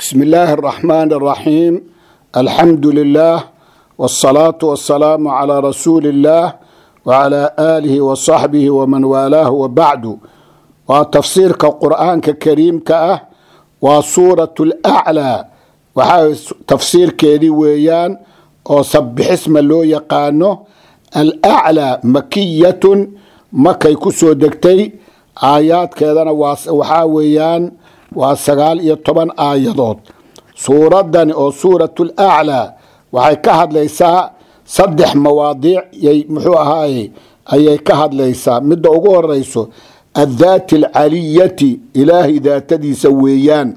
بسم الله الرحمن الرحيم الحمد لله والصلاة والسلام على رسول الله وعلى آله وصحبه ومن والاه وبعد وتفسير القرآن الكريم كأه وسورة الأعلى وحا تفسير كيدي ويان وصبح اسم لو يقانو الأعلى مكية مكي كسو دكتي آيات كذا وحا ويان waa sagaal iyo toban aayadood suuradani oo suuratul aclaa waxay ka hadlaysaa saddex mawaadiic yay muxuu ahaaye ayay ka hadlaysaa midda ugu horeyso addaati alcaliyati ilaahay daatadiisa weeyaan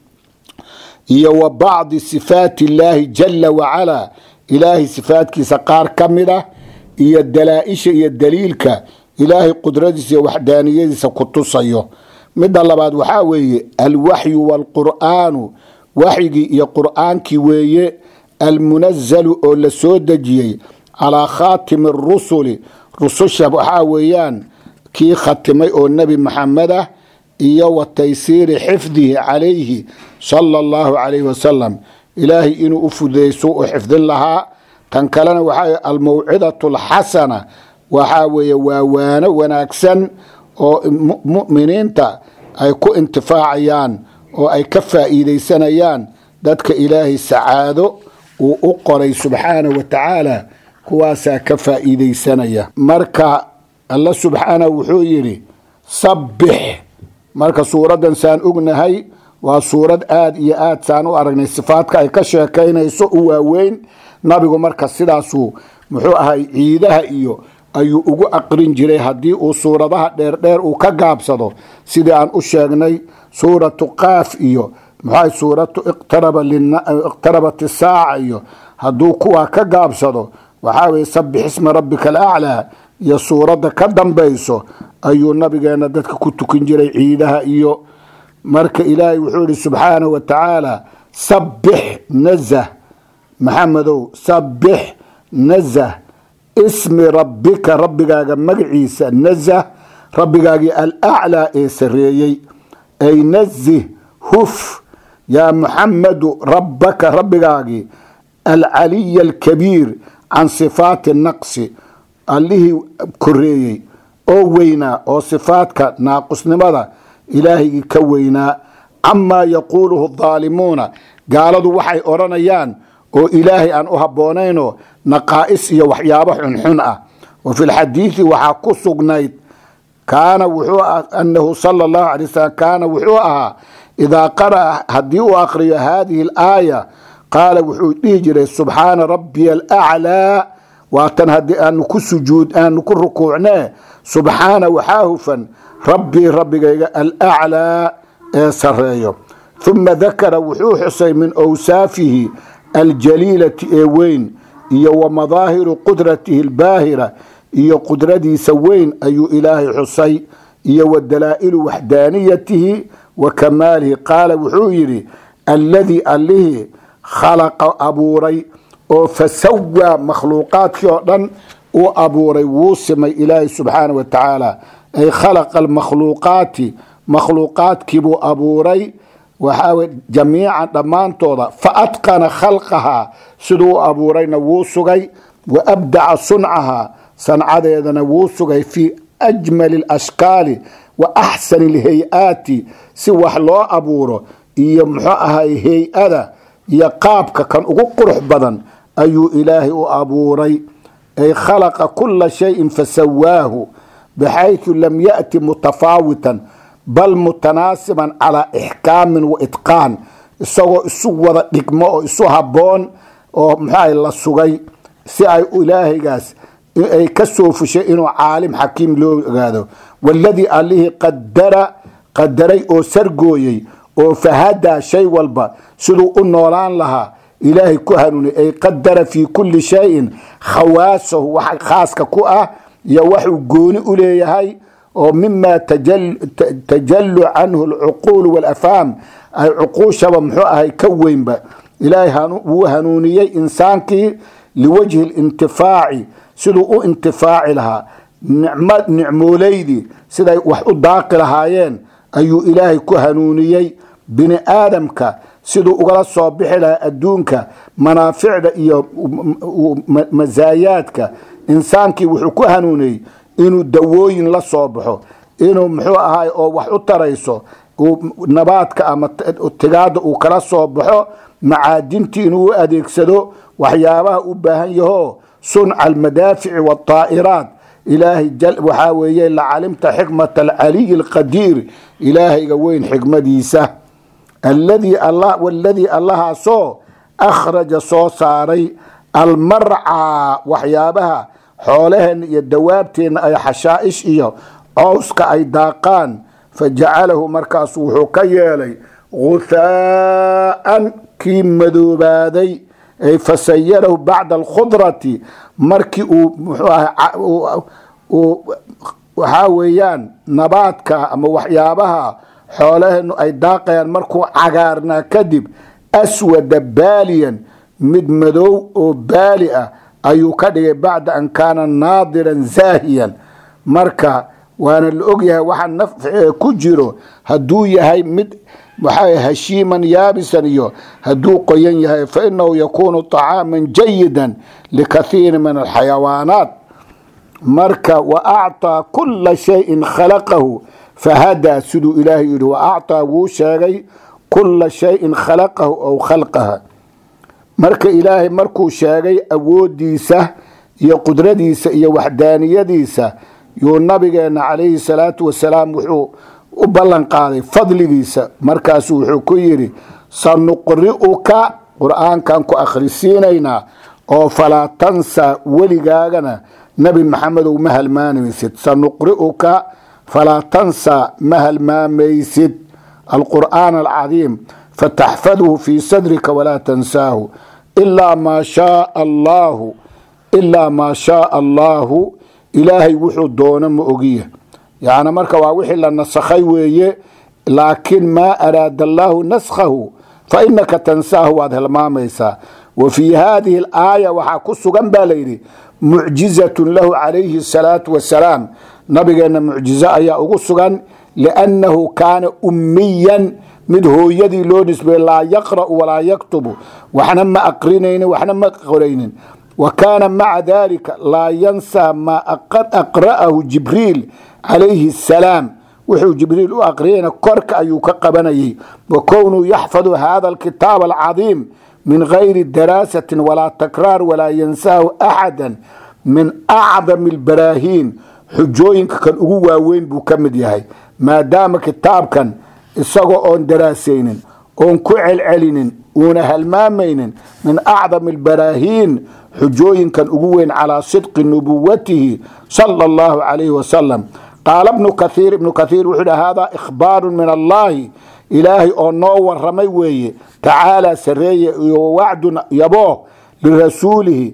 iyo wa bacdi sifaati illaahi jala wacalaa ilaahay sifaatkiisa qaar ka mid ah iyo dalaa-isha iyo daliilka ilaahay qudradiisa iyo waxdaaniyadiisa ku tusayo midda labaad waxaa weeye alwaxyu waalqur'aanu waxyigii iyo qur'aankii weeye almunazalu oo la soo dejiyey calaa khaatimi arusuli rususha waxaa weeyaan kii khatimay oo nebi maxamed ah iyo wa taysiiri xifdihi calayhi sala allahu calayhi wasalam ilaahay inuu u fudeyso u xifdin lahaa tan kalena waxaa almawcidatu alxasana waxaa weeye waa waano wanaagsan oo muminiinta ay ku intifaacayaan oo ay ka faa'iidaysanayaan dadka ilaahay sacaado uu u qoray subxaanah wa tacaala kuwaasaa ka faa'iidaysanaya marka alla subxaanah wuxuu yidhi sabbix marka suuraddan saan ognahay waa suurad aada iyo aad saan u aragnay sifaadka ay ka sheekaynayso u waaweyn nabigu marka sidaasuu muxuu ahay ciidaha iyo ayuu ugu aqrin jiray haddii uu suuradaha dheerdheer uu ka gaabsado sidii aan u sheegnay suuratu qaaf iyo muxua suuratu iqtarabat isaaca iyo hadduu kuwaa ka gaabsado waxaa weye sabix isma rabbika alaclaa iyo suuradda ka dambayso ayuu nabigeena dadka ku tukin jiray ciidaha iyo marka ilaahay wuxuu yihi subxaanahu wa tacaala sabix nazah maxamedow sabix nazah ismi rabbika rabbigaaga magaciisa nazah rabbigaagii alaclaa ee sareeyey ay nazih huf yaa muxamadu rabbaka rabbigaagii alcaliya alkabiir can sifaati naqsi allihii koreeyey oo weynaa oo sifaadka naaqusnimada ilaahaygii ka weynaa camaa yaquuluhu daalimuuna gaaladu waxay odhanayaan oo ilaahay aan u habboonaynoo naqaa'is iyo waxyaabo xunxun ah wa fi lxadiidi waxaa ku sugnayd kaana wuxuu anahu sala allahu alay wasalam kaana wuxuu ahaa idaa qara'a haddii uu aqriyo haadihi alaaya qaala wuxuu dhihi jiray subxaana rabbiya alaclaa waatan haddii aanu ku sujuud aanu ku rukuucnee subxaana waxaa hufan rabbii rabbigayga alaclaa ee sareeyo uma dakara wuxuu xusay min awsaafihi aljaliilati ee weyn iyo wa madaahiru qudratihi albaahira iyo qudradiisa weyn ayuu ilaahay xusay iyo wa dalaa'ilu waxdaaniyatihi wa kamaalihi qaala wuxuu yidhi alladii allihii khalaqa abuuray oo fasawaa makhluuqaadkii oo dhan uu abuuray wuu simay ilaahay subxaana wa tacaala ay khalaqa almakhluuqaati makhluuqaadkiibuu abuuray waxaa jamiican dhammaantooda fa atqana khalqahaa siduu u abuurayna wuu sugay wa abdaca suncahaa sancadeedana wuu sugay fii ajmali alashkaali wa axsani alhay-aati si wax loo abuuro iyo muxuu ahay hay-ada iyo qaabka kan ugu qurux badan ayuu ilaahay u abuuray ay khalaqa kula shayin fasawaahu baxaysu lam ya'ti mutafaawitan bal mutanaasiban calaa ixkaamin wa itqaan isagoo isu wada dhigmo oo isu habboon oo muxuaha la sugay si ay ilaahaygaas ay ka soo fushay inuu caalim xakiim loo ogaado waladii allihii qadara qadaray oo sargooyey oo fahadaa shay walba siduu u noolaan lahaa ilaahay ku hanuunay ay qadara fii kulli shayin khawaasahu wax khaaska ku ah iyo waxuu gooni u leeyahay oo mima tajalu canhu alcuquulu walafhaam ay cuquushaba muxuu ahay ka weynba ilaahay wuu hanuuniyey insaankii liwajhi lintifaaci siduu u intifaaci lahaa nicmooleydii siday wax u daaqi lahaayeen ayuu ilaahay ku hanuuniyey bini aadamka siduu ugala soo bixi lahaa adduunka manaaficda iyo masaayaadka insaankii wuxuu ku hanuuniyey inuu dawooyin la soo baxo inuu muxuu ahay oo wax u tarayso nabaadka ama tigaada uu kala soo baxo macaadintii inuu u adeegsado waxyaabaha u baahan yaho sunca almadaafici wاطaa'iraat ilaahay waxaa weeye lacalimta xikmata alcaliyi اlqadiir ilaahayga weyn xikmadiisa alladii waladii allahaasoo akhraja soo saaray almarcaa waxyaabaha xoolaheenna iyo dawaabteenna ay xashaa'ish iyo cowska ay daaqaan fajacalahu markaas wuxuu ka yeelay guthaa'an kii madoobaaday ay fasayarahu bacda alkhudrati markii uu muxuu aha waxaa weeyaan nabaadka ama waxyaabaha xoolaheenu ay daaqayaan markuu cagaarnaa kadib aswada baaliyan mid madow oo baali ah ayuu ka dhigay bacda an kaana naadiran zaahiyan marka waana la ogyahay waxa nafciga ku jiro hadduu yahay mid waxaa hashiiman yaabisan iyo hadduu qoyan yahay fainahu yakuunu طacaaman jayida likathiiri min alxayawaanaat marka wa acطaa kula shayin khalaqahu fahadaa siduu ilaahay yihi wa acطaa wuu sheegay kula shayin khalaqahu aw khalqaha marka ilaahay markuu sheegay awoodiisa iyo qudradiisa iyo waxdaaniyadiisa yuu nabigeena calayhi salaatu wasalaam wuxuu u ballan qaaday fadligiisa markaasu wuxuu ku yidhi sanuqri'uka qur-aankan ku akhrisiinaynaa oo falaa tansa weligaagana nebi maxamedow ma halmaamaysid sanuqri'uka falaa tansa ma halmaamaysid alqur'aan alcadiim fataxfadhu fii sadrika walaa tansaahu ilaa maa shaaa allaahu ilaa maa shaaa allaahu ilaahay wuxuu doono ma ogiya yacni marka waa wixii la nasakhay weeye laakiin maa araada allaahu naskhahu fa inaka tansaahu waad hilmaamaysaa wa fii haadihi alaaya waxaa ku sugan baa layidhi mucjizatun lahu calayhi asalaatu wasalaam nabigeenna mucjizo ayaa ugu sugan liannahu kaana ummiyan mid hooyadii loo nisbeeye laa yaqra'u walaa yaktubu waxna ma aqrinaynin waxna ma qoraynin wa kaana maca dalika laa yansaa maa aqra'ahu jibriil calayhi asalaam wuxuu jibriil u aqriyayna korka ayuu ka qabanayay wa kownuu yaxfadu hada alkitaab alcadiim min gayri daraasatin walaa takraar walaa yansaahu axada min acdami albaraahiin xujooyinka kan ugu waaweyn buu ka mid yahay maadaama kitaabkan isagoo oon daraasaynin oon ku celcelinin uuna halmaamaynin min acdami albaraahiin xujooyinkan ugu weyn calaa sidqi nubuwatihi sala allahu calayhi wasalam qaala bnu kathiir ibnu kathiir wuxuu yidhi haadaa ikhbaaru min allahi ilaahay oo noo waramay weeye tacaalaa sareeye iyo wacdun yaboo lirasuulihi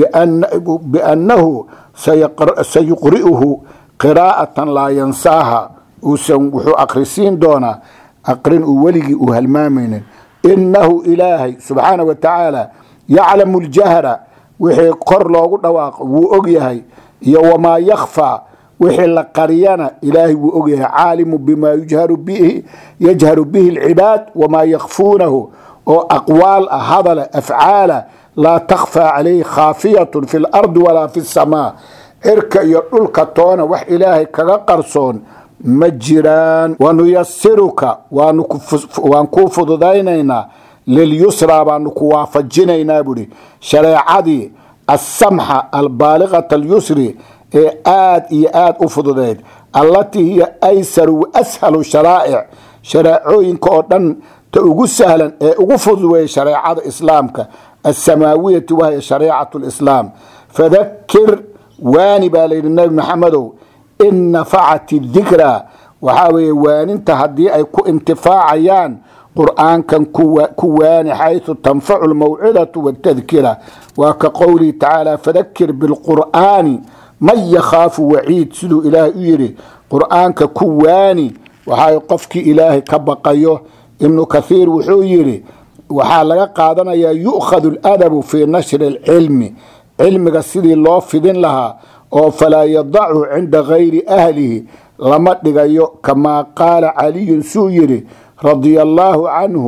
biannahu sayuqri'uhu qiraa'atan laa yansaaha uusan wuxuu akhrisiin doonaa aqrin uu weligii uu halmaamaynin innahu ilaahay subxaana wa tacaala yaclamu ljahra wixii kor loogu dhawaaqo wuu og yahay iyo wamaa yakhfaa wixii la qariyana ilaahay wuu og yahay caalimu bimaa yajharu bihi yajharu bihi alcibaad wamaa yakhfuunahu oo aqwaal ah hadala afcaala laa takhfaa calayhi khaafiyatun fi lardi walaa fi samaa cirka iyo dhulka toona wax ilaahay kaga qarsoon ma jiraan wanuyasiruka waan kuu fududaynaynaa lilyusraa baanu ku waafajinaynaa buhi shareecadii alsamxa albaaliqata alyusri ee aad iyo aad u fududeyd allatii hiya aysaru wa ashalu sharaa'ic shareecooyinka oo dhan ta ugu sahlan ee ugu fudud weeye shareecada islaamka alsamaawiyati wahya shareecatu lislaam fadakir waani baa layidhi nebi maxamedow in nafacat dikraa waxaa weeye waaninta haddii ay ku intifaacayaan qur'aankan ku waani xayثu tanfacu اlmawcidatu wاtadkira waa ka qowlihi tacaala fadakir biاlqur'aani man yakhaafu waciid siduu ilaahay u yidhi qur'aanka ku waani waxaa qofkii ilaahay ka baqayo ibnu kathiir wuxuu yidhi waxaa laga qaadanayaa yu'khadu اladabu fii nashri اlcilmi cilmiga sidii loo fidin lahaa oo falaa yadachu cinda gayri ahlihi lama dhigayo kamaa qaala caliyun suu yidhi radia allaahu canhu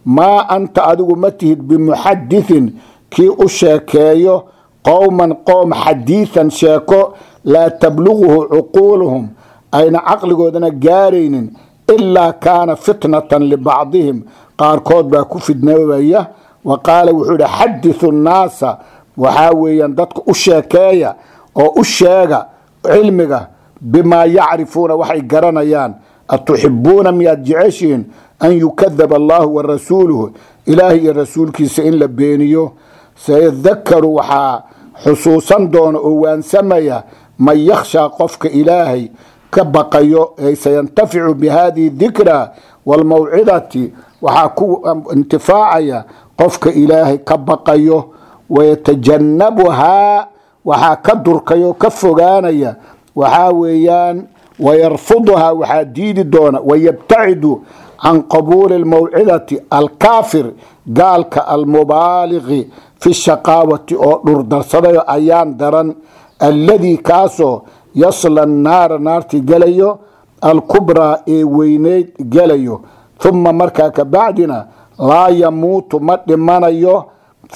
maa anta adigu ma tihid bimuxadithin kii u sheekeeyo qowman qoom xadiidan sheeko laa tabluguhu cuquuluhum ayna caqligoodana gaaraynin ilaa kaana fitnatan libacdihim qaarkood baa ku fidnoobaya wa qaala wuxuu ihi xadithu nnaasa waxaa weeyaan dadka u sheekeeya oo u sheega cilmiga bimaa yacrifuuna waxay garanayaan atuxibuuna miyaad jeceshihiin an yukadaba allahu wa rasuuluhu ilaahay iyo rasuulkiisa in la beeniyo sayadakaru waxaa xusuusan doona oo waansamaya man yakhshaa qofka ilaahay ka baqayo ay sayantaficu bihadihi dikra waalmawcidati waxaa ku intifaacaya qofka ilaahay ka baqayo wayatajannabuhaa waxaa ka durkayo ka fogaanaya waxaa weeyaan wayarfuduhaa waxaa diidi doona wayabtacidu can qabuuli lmawcidati alkaafir gaalka almubaaliqi fi shaqaawati oo dhurdarsadayo ayaan daran alladii kaasoo yasla naara naartii gelayo alkubraa ee weyneyd gelayo uma markaa kabacdina laa yamuutu ma dhimanayo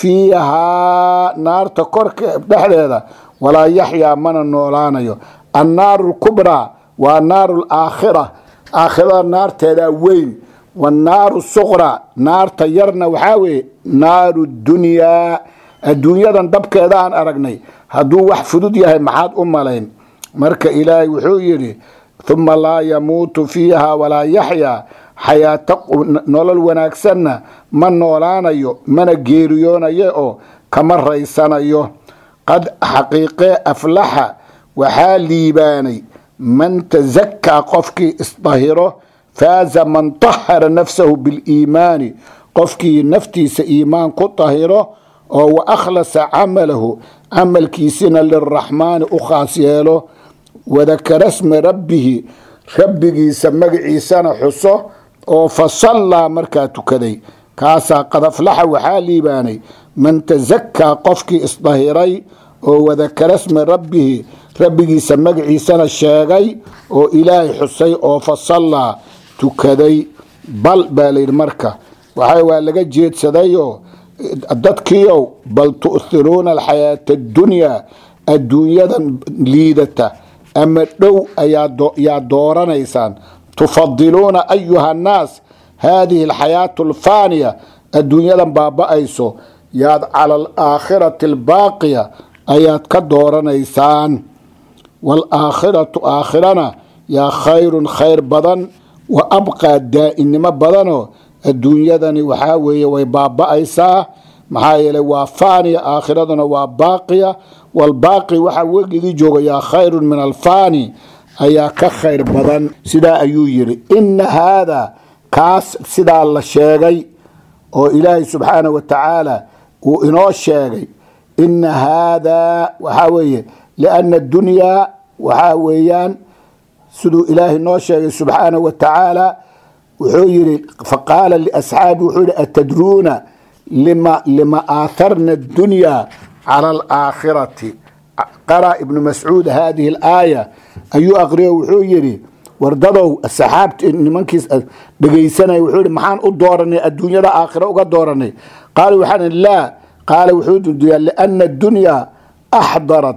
fiihaa naarta korka dhexdeeda walaa yaxyaa mana noolaanayo annaaru lkubraa waa naaru laakhira aakhirada naarteedaa weyn wanaaru suqra naarta yarna waxaa weeye naaru dunyaa adduunyadan dabkeeda aan aragnay hadduu wax fudud yahay maxaad u malayn marka ilaahay wuxuu yidhi uma laa yamuutu fiiha walaa yaxyaa xayaato nolol wanaagsanna ma noolaanayo mana geeriyoonayo oo kama raysanayo qad xaqiiqee aflaxa waxaa liibaanay man tasakaa qofkii isdahiro faaza man tahara nafsahu biliimaani qofkii naftiisa iimaan ku tahiro oo wa akhlasa camalahu camalkiisina liraxmaani u khaas yeelo wadakara sma rabbihi rabbigiisa magaciisana xuso oo fasallaa markaa tukaday kaasaa qad aflaxa waxaa liibaanay man tasakaa qofkii isdahiray oo wadakara sma rabbihi rabbigiisa magaciisana sheegay oo ilaahay xusay oo fasallaa tukaday bal baa layidhi marka waxa waa laga jeedsadayoo dadkiiow bal tu'hiruuna alxayaata addunyaa adduunyadan liidata ama dhow ayaa dooranaysaan tufadiluuna ayuha annaas haadihi alxayaatu alfaaniya adduunyadan baaba-ayso yaad cala alaakhirati albaaqiya ayaad ka dooranaysaan waalaakhiratu aakhirana yaa khayrun khayr badan wa abqaa daa'inimo badanoo adduunyadani waxaa weeye way baaba-aysaa maxaa yeeley waa faaniya aakhiraduna waa baaqiya walbaaqi waxaa wegigii jooga yaa khayrun min alfaani ayaa ka khayr badan sidaa ayuu yidhi inna haadaa kaas sidaa la sheegay oo ilaahay subxaana wa tacaala uu inoo sheegay inna haadaa waxaa weeye lianna addunyaa waxaa weeyaan siduu ilaahay noo sheegay subxaana wa tacaala wuxuu yidhi faqaala liasxaabi wuxuu yihi atadruuna lima lima aatharna addunyaa cala alaakhirati qara ibnu mascuud hadihi alaaya ayuu aqriyo wuxuu yidhi wardadow saxaabti nimankiis dhegaysanaya wuxuu yihi maxaan u dooranay adduunyada aakhira uga dooranay qaala waxaan laa qaala wuxuu dudiyaa liana addunyaa axdarat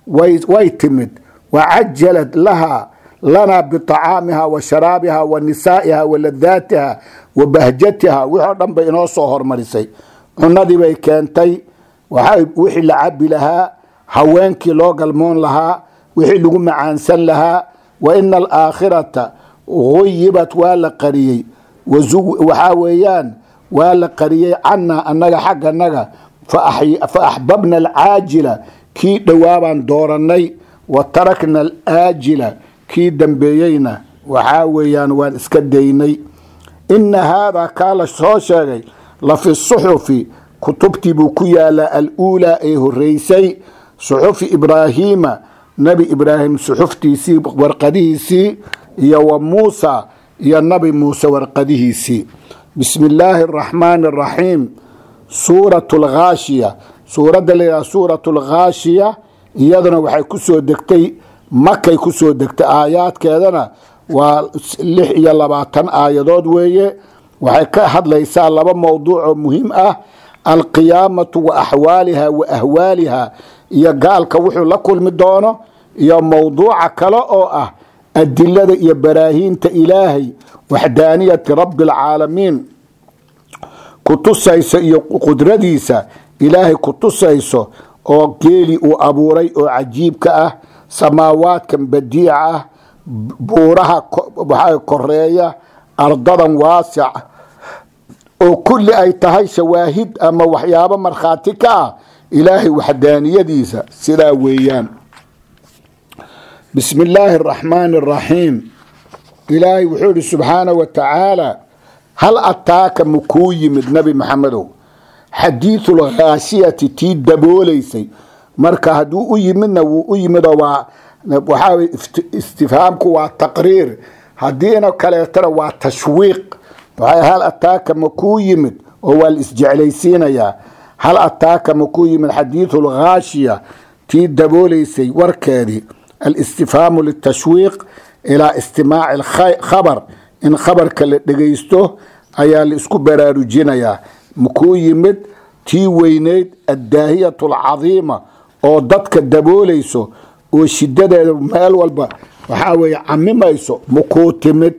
way timid wacajalad laha lanaa biطacaamiha wa sharaabiha wa nisaa'iha wa ladaatiha wa bahjatiha wixoo dhan bay inoo soo hormarisay cunadii bay keentay wixii la cabi lahaa haweenkii loo galmoon lahaa wixii lagu macaansan lahaa wa ina alaakhirata guyibat waa la qariyey waxaa weeyaan waa la qariyey canaa annaga xagganaga fa axbabna alcaajila kii dhowaabaan doorannay wa tarakna alaajila kii dambeeyeyna waxaa weeyaan waan iska daynay ina haadaa kaa la soo sheegay la fi suxufi kutubtii buu ku yaalaa aluulaa ee horeysay suxufi ibraahiima nebi ibraahim suxuftiisii warqadihiisii iyo wa muusa iyo nabi muuse warqadihiisii bismi illaahi araxmaani araxiim suuratu alghaashiya suuradda layidhaha suuratu alghaashiya iyaduna waxay ku soo degtay makay ku soo degtay aayaadkeedana waa lix iyo labaatan aayadood weeye waxay ka hadlaysaa laba mowduuc oo muhiim ah alqiyaamatu wa axwaaliha wa ahwaaliha iyo gaalka wuxuu la kulmi doono iyo mowduuca kale oo ah adilada iyo baraahiinta ilaahay waxdaaniyati rabbi alcaalamiin kutusaysa iyo qudradiisa ilaahay kutusayso oo geeli uu abuuray oo cajiibka ah samaawaadkan badiica ah buuraha waxaa koreeya ardadan waasic oo kulli ay tahay shawaahid ama waxyaabo markhaati ka ah ilaahay waxdaaniyadiisa sidaa weeyaan bismi illaahi araxmaani araxiim ilaahay wuxuu ihi subxaana wa tacaala hal ataaka makuu yimid nabi maxamedow xadiisulkhaashiyati tii daboolaysay marka hadduu u yimidna wuu u yimidoo waa waxaa istifhaamku waa taqriir haddiina kaleetana waa tashwiiq waxay hal ataaka makuu yimid oo waa la isjeclaysiinayaa hal ataaka makuu yimid xadiisulkhaashiya tii daboolaysay warkeedii alistifhaamu litashwiiq ilaa istimaaci khabar in khabarka la dhegaysto ayaa la isku baraarujinayaa makuu yimid tii weyneyd addaahiyatu alcadiima oo dadka daboolayso oo shidadeeda meel walba waxaa weeye camimayso makuu timid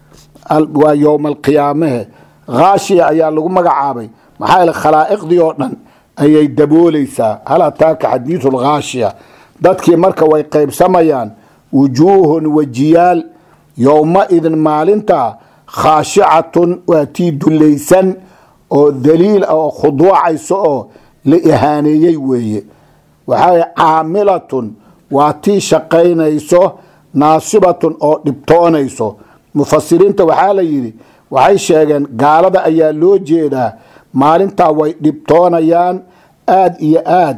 waa yowma alqiyaamahe khaashiya ayaa lagu magacaabay maxaa yeele khalaa'iqdii oo dhan ayay daboolaysaa hal ataaka xadiidu lkhaashiya dadkii marka way qaybsamayaan wujuuhun wajiyaal yowma-idin maalintaa khaashicatun waa tii dullaysan oo daliil ah oo khuduucayso oo la ihaaneeyey weeye waxaa caamilatun waa tii shaqaynayso naasibatun oo dhibtoonayso mufasiriinta waxaa la yidhi waxay sheegeen gaalada ayaa loo jeedaa maalintaa way dhibtoonayaan aad iyo aad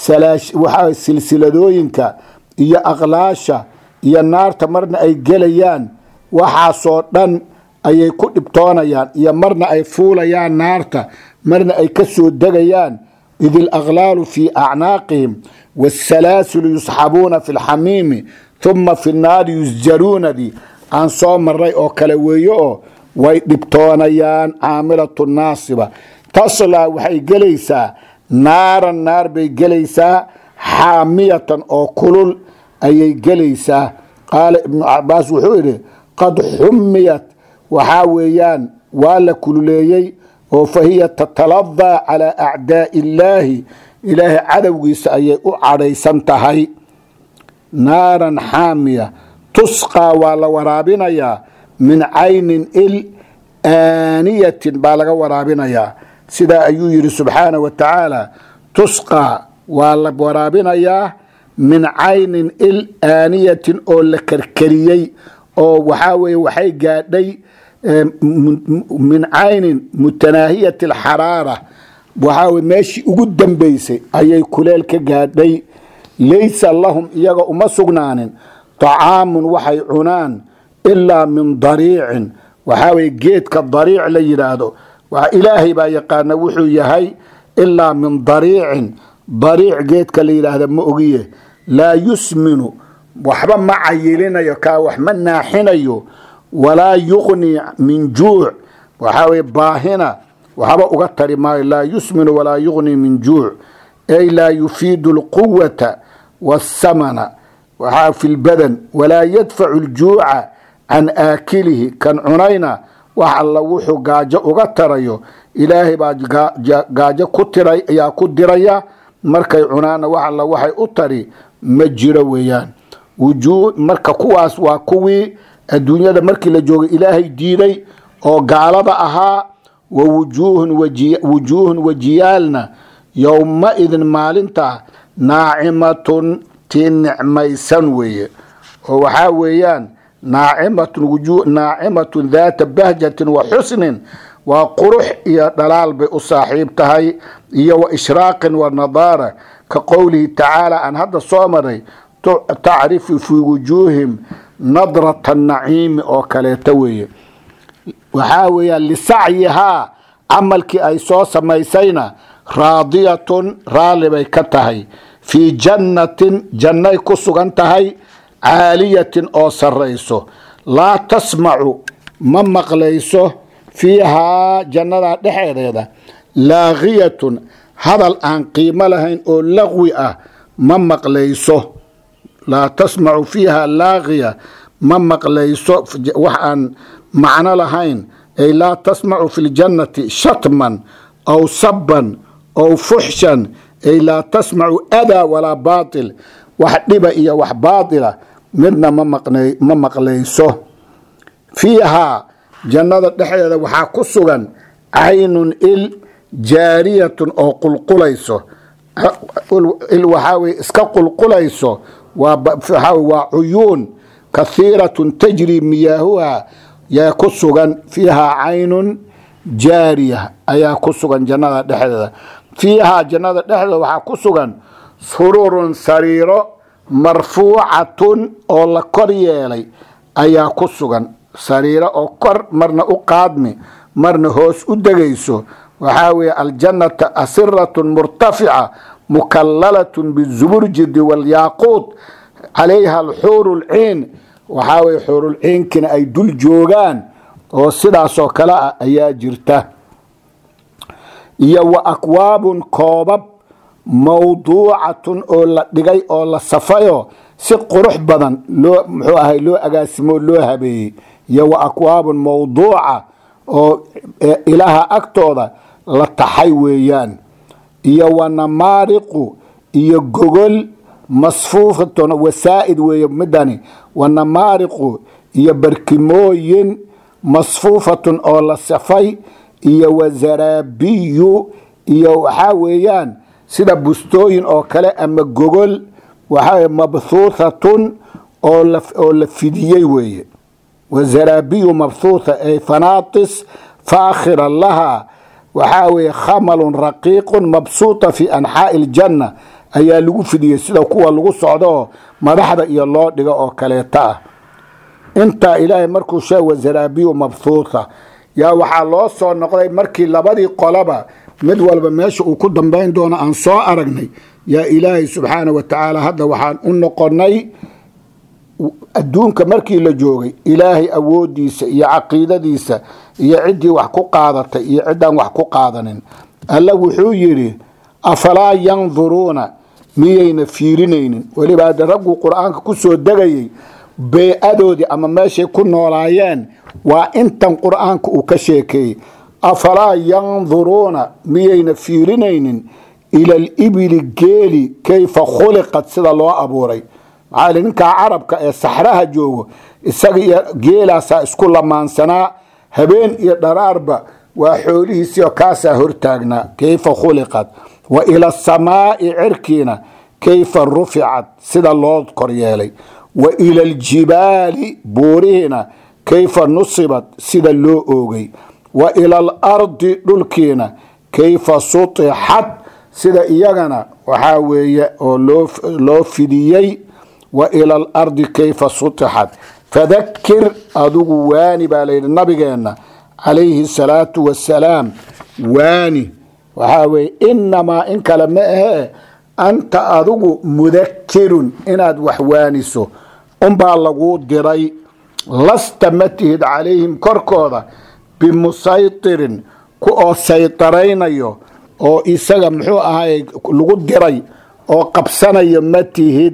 waxaa silsiladooyinka iyo aqlaasha iyo naarta marna ay gelayaan waxaasoo dhan ayay ku dhibtoonayaan iyo marna ay fuulayaan naarta marna ay ka soo degayaan id ilaqlaalu fii acnaaqihim waasalaasilu yusxabuuna fi lxamiimi huma fi nnaari yusjaruunadii aan soo maray oo kale weeye oo way dhibtoonayaan caamilatu naasiba taslaa waxay gelaysaa naaran naar bay gelaysaa xaamiyatan oo kulul ayay gelaysaa qaala ibnu cabaas wuxuu yidhi qad xumiyat waxaa weeyaan waa la kululeeyey oo fa hiya tataladaa calaa acdaai illaahi ilaahay cadowgiisa ayay u cadhaysan tahay naaran xaamiya tusqaa waa la waraabinayaa min caynin il aaniyatin baa laga waraabinayaa sidaa ayuu yidhi subxaana wa tacaala tusqaa waa la waraabinayaa min caynin il aaniyatin oo la karkariyey oo waxaa weye waxay gaadhay min caynin mutanaahiyati alxaraara waxaa weye meeshii ugu dambeysay ayay kuleel ka gaadhay laysa lahum iyaga uma sugnaanin طacaamun waxay cunaan ilaa min dariicin waxaa weye geedka dariic la yidhaahdo ilaahay baa yaqaana wuxuu yahay ilaa min dariicin dariic geedka la yidhaahda ma ogiye laa yusminu waxba ma cayilinayo kaa wax ma naaxinayo walaa yuqni min juuc waxaa weye baahina waxba uga tari maayo laa yusminu walaa yuqni min juuc ay laa yufiidu alquwata waاsamana waxaa fi lbadan walaa yadfacu ljuuca can aakilihi kan cunayna wax alla wuxuu gaajo uga tarayo ilaahay baa gaajo ku tiray ayaa ku diraya markay cunaanna wax alla waxay u tari ma jiro weeyaan marka kuwaas waa kuwii adduunyada markii la joogay ilaahay diiday oo gaalada ahaa wa wujuuhun wajiyaalna yowma-idin maalinta naacimatun tii nicmaysan weeye oo waxaa weeyaan naacimatun daata bahjatin wa xusnin waa qurux iyo dhalaal bay u saaxiib tahay iyo wa ishraaqin wa nadaara ka qowlihi tacaala aan hadda soo maray tacrifu fii wujuuhim nadrata naciimi oo kaleeta weeye waxaa weeyaan lisacyihaa camalkii ay soo samaysayna raadiyatun raalli bay ka tahay fii jannatin jannay ku sugan tahay caaliyatin oo sarrayso laa tasmacu ma maqlayso fiihaa jannada dhexeedeeda laaqiyatun hadal aan qiimo lahayn oo laqwi ah ma maqlayso laa tasmacu fiiha laaqiya ma maqlayso wax aan macno lahayn ay laa tasmacu fi ljannati shatman aw sabban aw fuxshan ay laa tasmacu adaa walaa baatil wax dhiba iyo wax baatila midna ma maqlayso fiihaa jannada dhexdeeda waxaa ku sugan caynun il jaariyatun oo qulqulayso il waxaa weye iska qulqulayso waa cuyuun kahiiratun tajri miyaahuha yaa ku sugan fiihaa caynun jaariya ayaa ku sugan jannada dhexdeeda fiihaa jannada dhexdeeda waxaa ku sugan sururun sariiro marfuucatun oo la kor yeelay ayaa ku sugan sariiro oo kor marna u qaadmi marna hoos u degayso waxaa weeye aljannata asiratun murtafica mukallalatun bizuburjidi walyaaquud calayha alxuuru lciin waxaa weye xuurulciinkina ay dul joogaan oo sidaasoo kale ah ayaa jirta iyo wa akwaabun koobab mawduucatun oo la dhigay oo la safayo si qurux badan loo muxuu ahay loo agaasimo loo habeeyey iyo wa akwaabun mawduuca oo ilaha agtooda la taxay weeyaan iyo wa namaariqu iyo gogol masfuufatun wasaa'id weeye midani wa namaariqu iyo barkimooyin masfuufatun oo la safay iyo wa zaraabiyu iyo waxaa weeyaan sida bustooyin oo kale ama gogol waxaa mabhuuthatun oo la fidiyey weeye wa zaraabiyu mabhuutha ay fanaatis faakhira laha waxaa weeye khamalun raqiiqun mabsuuta fi anxaa'i iljanna ayaa lagu fidiyey sida kuwa lagu socdoo madaxda iyo loo dhigo oo kaleeta ah intaa ilaahay markuu sheeg wa zaraabiyu mabhuutha yaa waxaa loo soo noqday markii labadii qolaba mid walba meesha uu ku dambayn doono aan soo aragnay yaa ilaahay subxaana wa tacaala hadda waxaan u noqonnay adduunka markii la joogay ilaahay awoodiisa iyo caqiidadiisa iyo ciddii wax ku qaadatay iyo ciddaan wax ku qaadanin alla wuxuu yidhi afalaa yanduruuna miyayna fiirinaynin weliba hadda ragguu qur-aanka ku soo degayey bee-adoodii ama meeshay ku noolaayeen waa intan qur-aanka uu ka sheekeeyey afalaa yanduruuna miyayna fiirinaynin ila alibili geeli kayfa khuliqad sida loo abuuray maxaa li ninkaa carabka ee saxraha joogo isaga iyo geelaasaa isku lamaansanaa habeen iyo dharaarba waa xoolihiisiio kaasaa hortaagnaa kayfa khuliqad wa ila asamaa'i cirkiina kayfa ruficad sida loo koryeelay wa ila aljibaali buurihiina kayfa nusibad sida loo oogay wa ila alardi dhulkiina kayfa sutixad sida iyagana waxaa weeye oo loo fidiyey wa ila alardi kayfa sutixad fadakir adigu waani baa layidhi nabigeenna calayhi salaatu wasalaam waani waxaa weeye inamaa in kale ma ahee anta adigu mudakirun inaad wax waaniso unbaa laguu diray lasta ma tihid calayhim korkooda bimusaytirin ku oo saytaraynayo oo isaga muxuu ahaay lagu diray oo qabsanayo ma tihid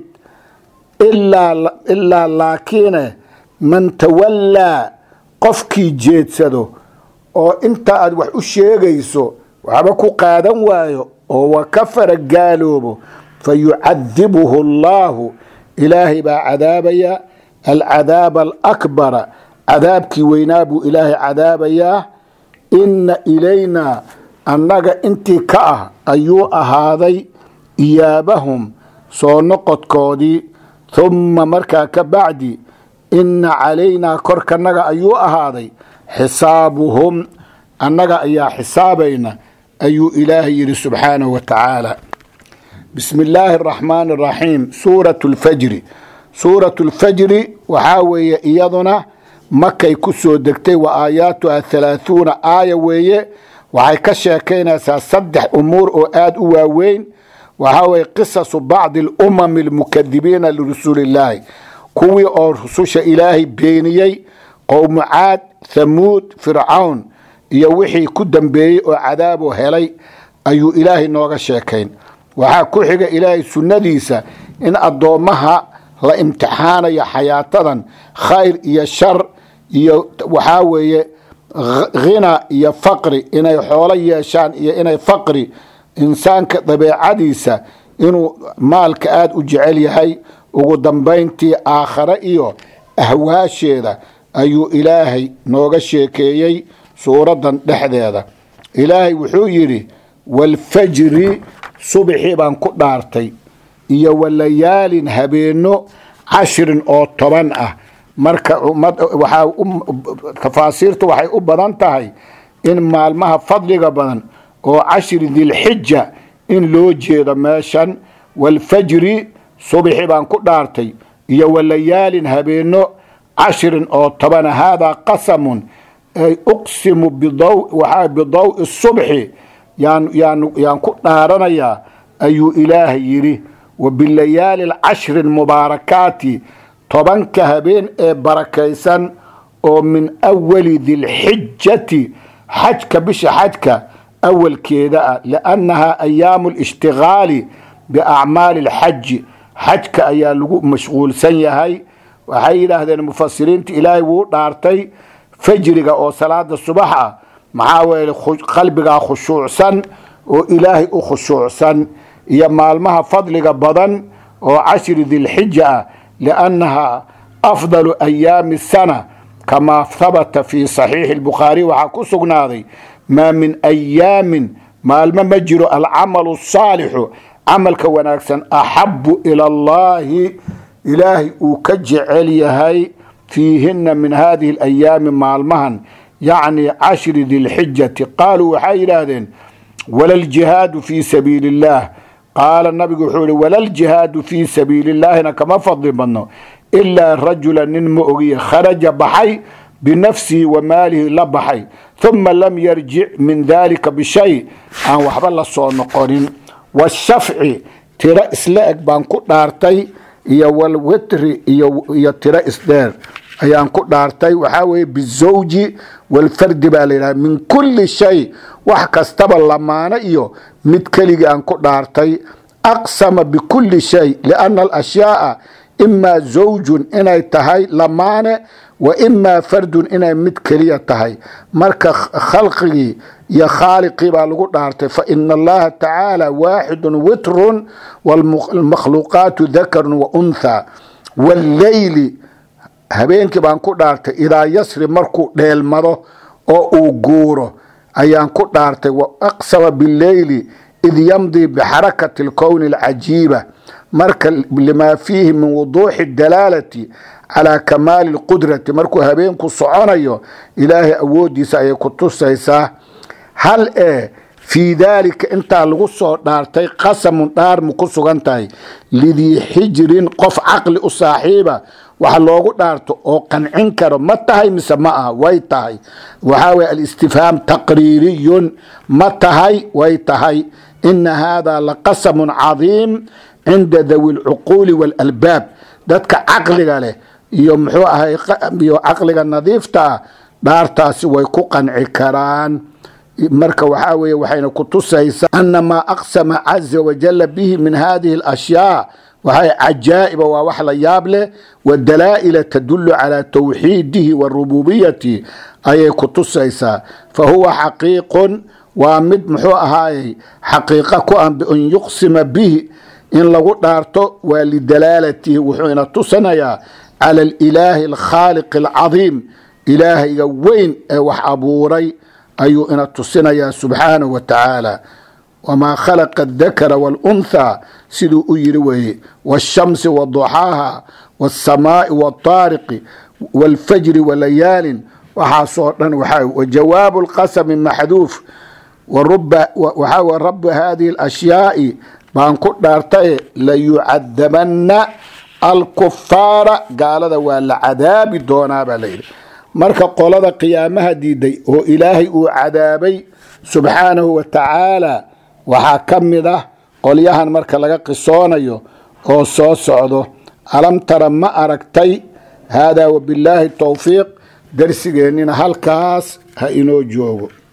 ilaa laakiine man tawallaa qofkii jeedsado oo inta aad wax u sheegayso waxba ku qaadan waayo oo wa kafara gaaloobo fa yucadibuhu allaahu ilaahay baa cadaabaya alcadaaba alakbara cadaabkii weynaa buu ilaahay cadaabayaa inna ilaynaa annaga intii ka ah ayuu ahaaday iyaabahum soo noqodkoodii humma markaa ka bacdi inna calaynaa korkanaga ayuu ahaaday xisaabuhum annaga ayaa xisaabayna ayuu ilaahay yidhi subxaanahu wa tacaala bismi illaahi araxmaani araxiim suuratu lfajri suuratu lfajri waxaa weeye iyaduna makay ku soo degtay wa aayaatuha halaahuuna aaya weeye waxay ka sheekaynaysaa saddex umuur oo aada u waaweyn waxaa weye qisasu bacdi alumami almukadibiina lirasuulillaahi kuwii oo rususha ilaahay beeniyey qowmu caad thamuud fircawn iyo wixii ku dambeeyey oo cadaabo helay ayuu ilaahay nooga sheekayn waxaa ku xiga ilaahay sunnadiisa in addoommaha la imtixaanayo xayaatadan khayr iyo shar iyo waxaa weeye khina iyo faqri inay xoolo yeeshaan iyo inay faqri insaanka dabeecadiisa inuu maalka aada u jecel yahay ugu dambayntii aakhare iyo ahwaasheeda ayuu ilaahay nooga sheekeeyey suuraddan dhexdeeda ilaahay wuxuu yidhi walfajri subxii baan ku dhaartay iyo walayaalin habeenno cashrin oo toban ah marka waxaa tafaasiirtu waxay u badan tahay in maalmaha fadliga badan oo cashri dilxija in loo jeedo meeshan walfajri subxi baan ku dhaartay iyo walayaalin habeenno cashrin oo tobana haadaa qasamun ay uqsimu waxaa bidawi subxi yaan yaan yaan ku dhaaranayaa ayuu ilaahay yidhi wa bilayaali alcashri almubaarakaati tobanka habeen ee barakaysan oo min awali dilxijati xajka bisha xajka awalkeeda ah liannahaa ayaamu lishtigaali biacmaali alxaji xajka ayaa lagu mashquulsan yahay waxay yidhaahdeen mufasiriinta ilaahay wuu dhaartay fajriga oo salaada subax ah maxaa weele qalbigaa khushuucsan oo ilaahay u khushuucsan iyo maalmaha fadliga badan oo cashri dilxija ah liannahaa afdalu ayaami sana kamaa habata fii saxiixi albukhaari waxaa ku sugnaaday maa min ayaamin maalmo ma jiro alcamalu asaalixu camalka wanaagsan axabu ila allahi ilaahay uu ka jecel yahay fiihina min hadihi alayaami maalmahan yacni cashri dilxijati qaaluu waxay yidhaahdeen walaljihaadu fii sabiili illaah qaala nabigu wuxuu yihi walaljihaadu fii sabiili illaahina kama fadli badno ilaa rajula nin ma ogiye kharaja baxay binafsihi wa maalihi la baxay huma lam yarjic min dalika bishay aan waxba la soo noqonin washafci tiro isla eg baan ku dhaartay iyo walwitri iyo tiro isdheer ayaan ku dhaartay waxaa weeye bizawji walfardi baa la yidhaha min kulli shay wax kastaba lamaano iyo mid keligii aan ku dhaartay aqsama bikulli shay lianna alashyaaa imaa zawjun inay tahay lamaane wa imaa fardun inay mid keliya tahay marka khalqigii iyo khaaliqii baa lagu dhaartay faina allaha tacaala waaxidun witrun wlmakhluuqaatu dakarun wa unthaa walleyli habeenkii baan ku dhaartay idaa yasri markuu dheelmado oo uu guuro ayaan ku dhaartay wa aqsama bileyli id yamdii bixarakati alkowni alcajiiba marka limaa fiihi min wuduuxi dalaalati calaa kamaali lqudrati markuu habeenku soconayo ilaahay awooddiisa ayay ku tusaysaa hal ee fii daalika intaa lagu soo dhaartay qasamun dhaarmu ku sugan tahay lidii xijrin qof caqli u saaxiiba wax loogu dhaarto oo qancin karo ma tahay mise ma aha way tahay waxaa weye alistifhaam taqriiriyun ma tahay way tahay ina haadaa laqasamun cadiim cinda dawi lcuquuli waalalbaab dadka caqliga leh iyo muxuu ahay iyo caqliga nadiifta ah dhaartaasi way ku qanci karaan marka waxaa weeye waxayna ku tusaysaa ana maa aqsama caza wajala bihi min hadihi alashyaa waxay cajaa'iba waa wax la yaab leh wadalaa'ila tadulu calaa tawxiidihi wa rububiyati ayay ku tusaysaa fa huwa xaqiiqun waa mid muxuu ahaayey xaqiiqa ku an bian yuqsima bihi in lagu dhaarto waa lidalaalatihi wuxuu ina tusanayaa cala alilaahi alkhaaliqi alcadiim ilaahayga weyn ee wax abuuray ayuu ina tusinayaa subxaanahu wa tacaala wamaa khalaqa adakara wاlunthaa siduu u yiri weeye waاshamsi waduxaaha waاsamaa'i waاtaariqi wاlfajri walayaalin waxaasoo dhan waxaa jawaabu lqasami maxduuf waxaa w rabu hadihi اlashyaai baan ku dhaartaye layucadabanna alkufaara gaalada waa la cadaabi doonaa baa layidhi marka qolada qiyaamaha diiday oo ilaahay uu cadaabay subxaanahu wa tacaala waxaa ka mid ah qolyahan marka laga qisoonayo oo soo socdo alam tara ma aragtay haadaa wabillaahi towfiiq darsigeennina halkaas ha inoo joogo